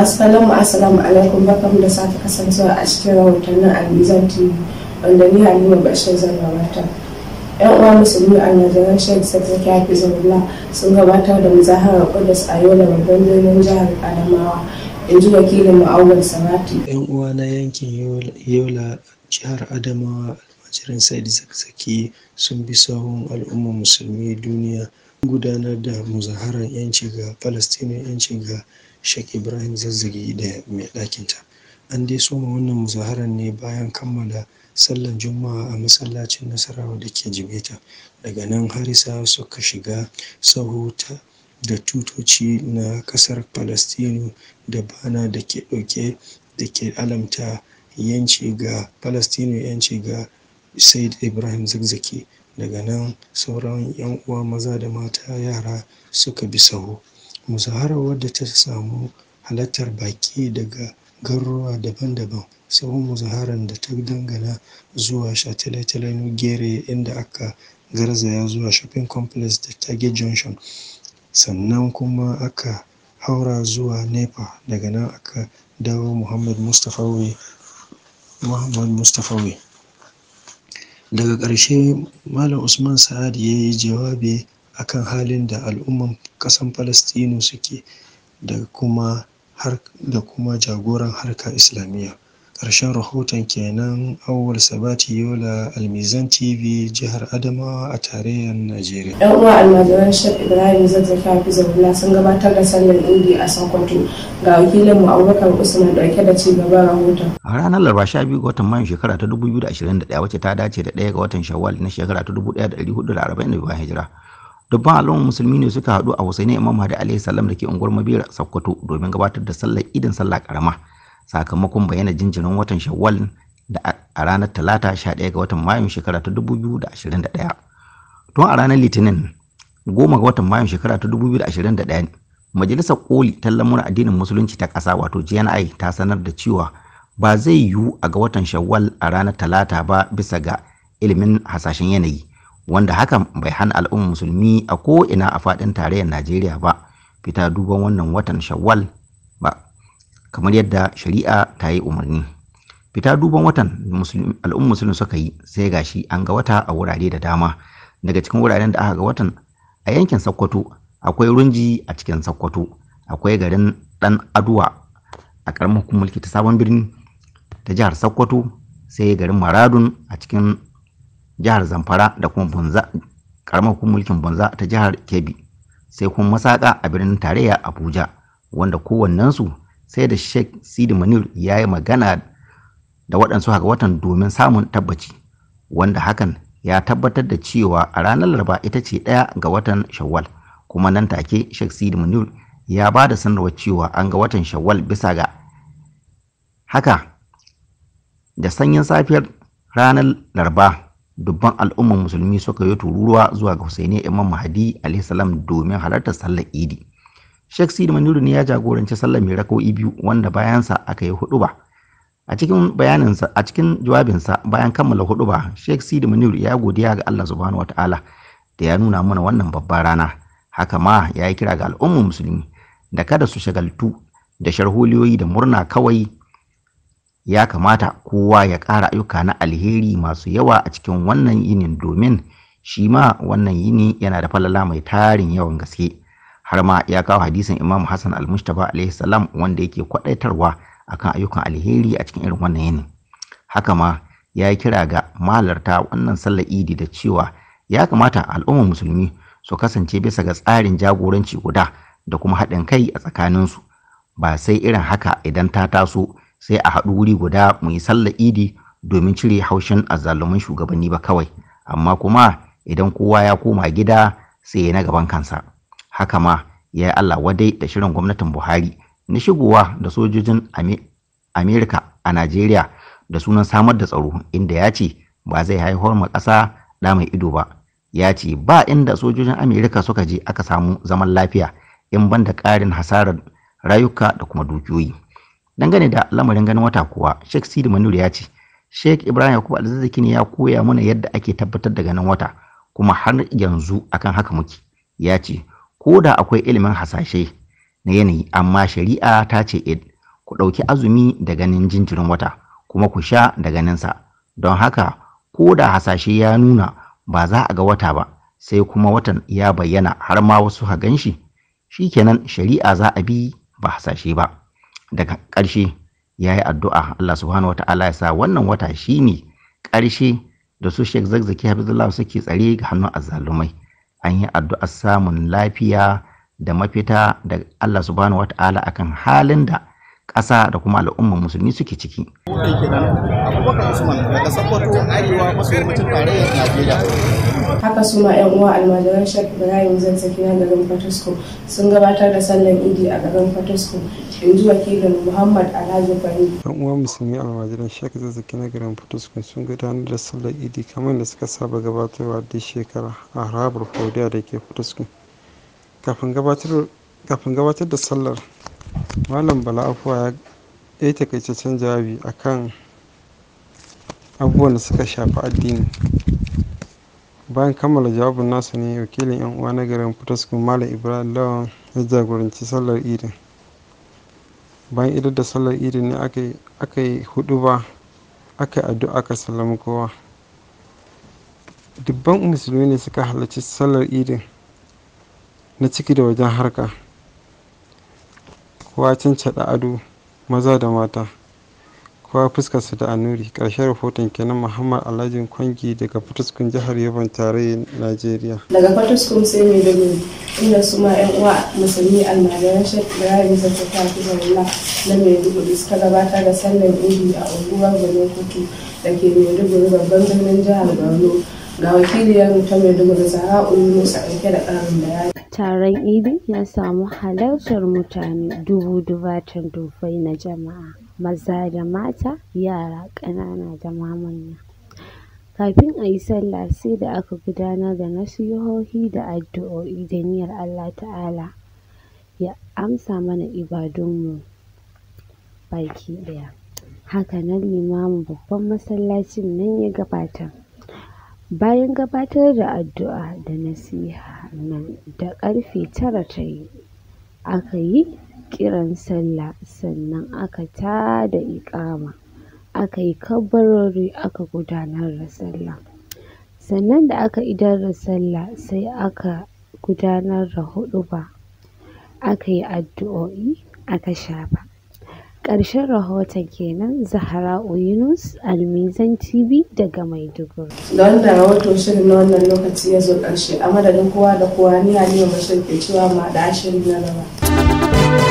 masu kallon mu assalamu alaikum barkamu da sake kasancewa a cikin rahotannin almizan tv wanda ni halima bashir zan gabata yan uwa musulmi a nazarin shek sadaki hafizullah sun gabatar da muzaharar kudus a yola babban birnin jihar adamawa in ji wakilin mu'awwal samati yan uwa na yankin yola jihar adamawa almajirin said zakzaki sun bi sahun al'ummar musulmi duniya gudanar da muzaharar yanci ga palestine yanci ga Sheikh Ibrahim Zazzagi da mai ɗakinta. An dai soma wannan muzaharar ne bayan kammala sallar Juma'a a masallacin Nasarawa da ke Jimeta. Daga nan harisa suka shiga sahu da tutoci na ƙasar Falastinu da bana da ke ɗauke da ke alamta yanci ga Falastinu yanci ga Said Ibrahim Zazzaki. Daga nan sauran 'yan uwa maza da mata yara suka bi sahu. muzaharar wadda ta samu halartar baki daga garuruwa daban-daban sahun muzaharar da ta dangana zuwa shataletalen gere inda aka garzaya zuwa shopping complex da target junction sannan kuma aka haura zuwa nepa daga nan aka dawo muhammad mustafawi muhammad mustafawi daga ƙarshe malam usman sa'ad ya yi jawabi akan halin da al'umman ƙasan Falastinu suke da kuma har da kuma jagoran harka islamiyya ƙarshen rahoton kenan awwal sabati yola almizan tv jihar adamawa a tarayyar najeriya yan uwa almajiran shek ibrahim zazzaki hafizullah sun gabatar da sallar idi a sokoto ga wakilin mu abubakar usman dauke da ci gaban rahoton a ranar laraba sha biyu ga watan mayun shekara ta 2021 wacce ta dace da ɗaya ga watan shawwal na shekara ta 1442 hijira dubban al'ummar musulmi ne suka haɗu a husaini imam hadi alaihi salam da ke unguwar mabera sokoto domin gabatar da sallar idin sallah karama sakamakon bayyana jinjirin watan shawwal da a ranar talata 11 ga watan mayun shekara ta 2021 tun a ranar litinin goma ga watan mayun shekara ta 2021 majalisar koli ta lamura addinin musulunci ta ƙasa wato gni ta sanar da cewa ba zai yiwu a ga watan shawwal a ranar talata ba bisa ga ilimin hasashen yanayi wanda hakan bai hana al'ummar musulmi a ko'ina a faɗin tarayyar najeriya ba fita duban wannan watan shawwal ba kamar yadda shari'a ta yi umarni fita duban watan al'ummar musulmi suka yi sai gashi an ga wata a wurare da dama daga cikin wuraren da aka ga watan a yankin sokoto akwai runji a cikin sokoto akwai garin dan aduwa a karamar mulki ta sabon birni ta jihar sokoto sai garin maradun a cikin jihar zamfara da kuma bunza karamar mulkin bunza ta jihar kebbi sai kuma masaka a birnin tarayya abuja wanda kowannensu sai da sheikh sidi manir ya yi magana da waɗansu haka watan domin samun tabbaci wanda hakan ya tabbatar da cewa a ranar laraba ita ce ɗaya ga watan shawwal kuma nan take sheikh sidi manir ya ba da sanarwar cewa an ga watan shawwal bisa ga haka da sanyin safiyar ranar laraba dubban al'ummar musulmi suka yi tururuwa zuwa ga Husaini Imam Mahdi alaihi salam domin halartar sallar Idi. Sheikh Sidi Maniru ne ya jagoranci sallar mai raka'o'i biyu wanda bayansa aka yi huduba. A cikin bayaninsa a cikin jawabinsa bayan kammala huduba, Sheikh Sidi Maniru ya godiya ga Allah subhanahu wataala da ya nuna mana wannan babbar rana. Haka ma ya yi kira ga al'ummar musulmi da kada su shagaltu da sharholiyoyi da murna kawai ya kamata kowa ya ƙara ayyuka na alheri masu yawa a cikin wannan yinin domin shi ma wannan yini yana da falala mai tarin yawan gaske har ma ya kawo hadisin imam hassan al-mustapha alaihi salam wanda yake kwadaitarwa akan ayyukan alheri a cikin irin wannan yini haka ma ya yi kira ga mahalarta wannan sallar idi da cewa ya kamata al'ummar musulmi su kasance bisa ga tsarin jagoranci guda da kuma haɗin kai a tsakaninsu ba sai irin haka idan ta taso sai a haɗu wuri guda mu yi sallar idi domin cire haushin azzaluman shugabanni ba kawai amma kuma idan kowa ya koma gida sai ya na gaban kansa haka ma ya yi allah wadai da shirin gwamnatin buhari na shigowa da sojojin amerika a najeriya da sunan samar da tsaro inda ya ce ba zai haihuwar ma ƙasa ɗa mai ido ba ya ce ba inda sojojin amerika suka je aka samu zaman lafiya in ban da ƙarin hasarar rayuka da kuma dukiyoyi dangane da lamarin ganin wata kuwa sheikh sidi manur ya ce sheikh ibrahim yakubu alzazzaki ne ya koya mana yadda ake tabbatar da ganin wata kuma har yanzu akan haka muke ya ce ko da akwai ilimin hasashe na yanayi amma shari'a ta ce ku ɗauki azumi da ganin jinjirin wata kuma ku sha da ganinsa don haka ko da hasashe ya nuna ba za a ga wata ba sai kuma watan ya bayyana har ma wasu ha gan shi shikenan shari'a za a bi ba hasashe ba daga ƙarshe ya yi addu'a Allah subhanahu wa ta'ala ya sa wannan wata shine ƙarshe da su Sheikh Zakzaki Hafizullah suke tsare ga hannun azzalumai an yi addu'ar samun lafiya da mafita da Allah subhanahu wa ta'ala akan halin da ƙasa da kuma al'ummar musulmi suke ciki. Abubakar Usman daga Sokoto Arewa maso yammacin tarayyar Najeriya. haka su ma 'yan uwa almajiran shek ibrahim zazzaki na garin fatasko sun gabatar da sallan idi a garin fatasko in ji wakilin muhammad alhaji fahim yan uwa musulmi almajiran shek zazzaki na garin fatasko sun gudanar da sallar idi kamar da suka saba gabatarwa duk shekara a harabar faudiya da ke fatasko kafin gabatar da sallar malam bala afuwa ya yi takaitaccen jawabi akan abubuwan da suka shafi addini bayan kammala jawabin nasa ne wakilin yan uwa na garin fitaskun malam ibrahim lawan ya jagoranci sallar idin bayan idar da sallar idin ne aka yi hudu ba aka yi addu'a aka sallami kowa dubban musulmi ne suka halarci sallar idin na ciki da wajen harka kowa cancada ado maza da mata kowa fuskarsa da annuri ƙarshen rahoton kenan muhammad alhajin kwangi daga fatuskun jihar yabon tarayyar najeriya daga fataskun sai mai da inda su ma 'yan uwa musulmi almajiran shek ibrahim zazzaki hafizahullah na maiduguri suka gabatar da sallar idi a unguwar gwanin kutu da ke maiduguri babban birnin jihar borno ga wakiliyar ta maiduguri zara yunus a ɗauke da ƙarin bayani taron idi ya samu halartar mutane dubu dubatan dubbai na jama'a maza da mata yara ƙanana da ma manya kafin a yi sallah sai da aka gudanar da nasihohi da addu'o'i da niyyar Allah ta'ala ya amsa mana ibadunmu baki ɗaya hakanan limamin babban masallacin nan ya gabatar bayan gabatar da addu'a da nasiha nan da ƙarfe tara ta yi aka yi kiran sallah sannan aka tada iƙama aka yi kabbarori aka gudanar da sallah sannan da aka idar da sallah sai aka gudanar da huɗuba aka yi addu'o'i aka shafa ƙarshen rahoton kenan zahra'u yunus almizan tv daga maiduguri da wannan rahoton shirin na wannan lokaci ya zo ƙarshe a madadin kowa da kowa ni halima bashir ke cewa ma da shiri na gaba